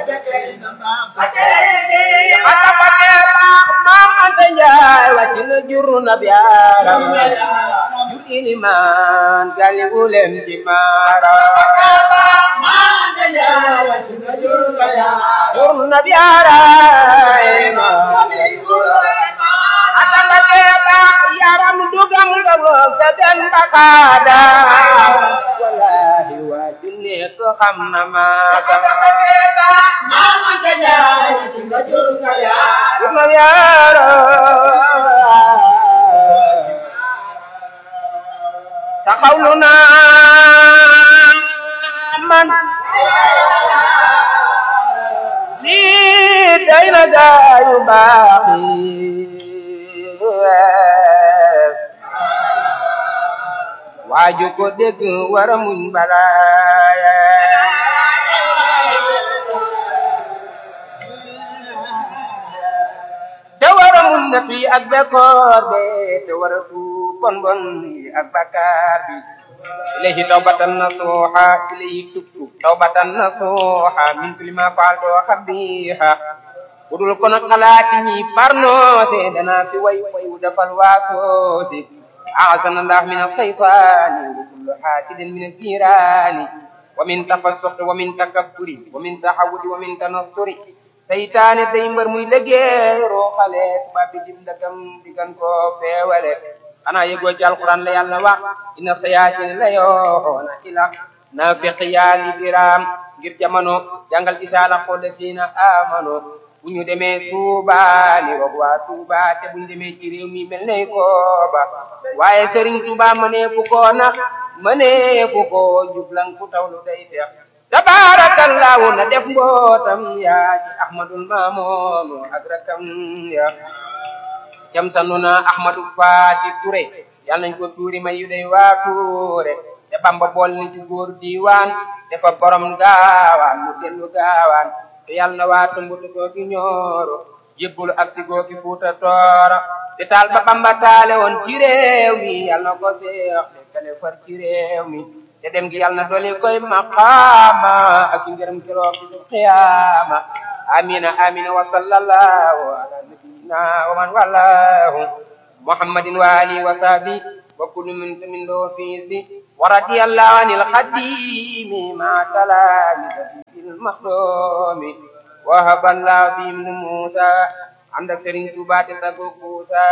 xatapate baax maam Anta Njaay wàcc na jur na biyaaram jur ilimaan gali wuleen ci maaram jur na biyaaram xatapate baax yaram dugang dagog sa den bakaada wallahi waa ju nekk xam na maasam jur na biyaaram taxawlu naa man lii day na gaayu baax yi waaju ko dégg wara muñ balaaya te wara muñ na fi ak bekkoor be te wara tuub bon bon yi ak bakkaar bi ilayhi tawbatan nasuha ilayhi tubtu tawbatan nasuha min kulli ma faaltu xabiha budul kono xalaati ñi parnoose dana fi way way wu defal waasoose أعاذنا الله من الشيطان وكل حاسد من الجيران ومن تفسق ومن تكبر ومن تحود ومن تنصر seytaane day mbër muy liggéeyoo xale tubaab bi dim ndagam digan ko feewale xanaa yëgoo ci alquran la yàlla wax inna sayaatin la yoona ila naafiq yaa ngi diraam ngir jamono jàngal isaala xoole siina amano bu ñu demee Tuuba ni wax waa Tuuba te bu ñu demee ci réew mi mel ne kooba waaye Serigne Touba mënee fu ko nax mënee fu ko jublan ku tawlu day teex tabarakallahu na def mbootam yaa ci ahmadul mamoonu ak rakam ya jam sanu na ahmadu faati ture yal nañ ko tuuri may yu day waa tuure te bamba bool ni ci góor diiwaan dafa borom gaawaan mu dellu gaawaan te yal na waa tumbutu googi ñooro yëbbulu ak si googi fuuta tooro te taal ba bamba taale woon ci réew mi yal na ko seex te kale far ci réew mi te dem gi yal na doli koy maqaama ak i ngërëm keroog bi su qiyaama amina amina wa sallallahu ala nabiyina wa man wallahu muhammadin wa alihi wa sahbi wa kullu min min do fiisi wa radiyallahu anil khadimi ma talamizati bil makhdumi wa haballahu bihim musa ànd ak Serigne Touba te taggu Kuusa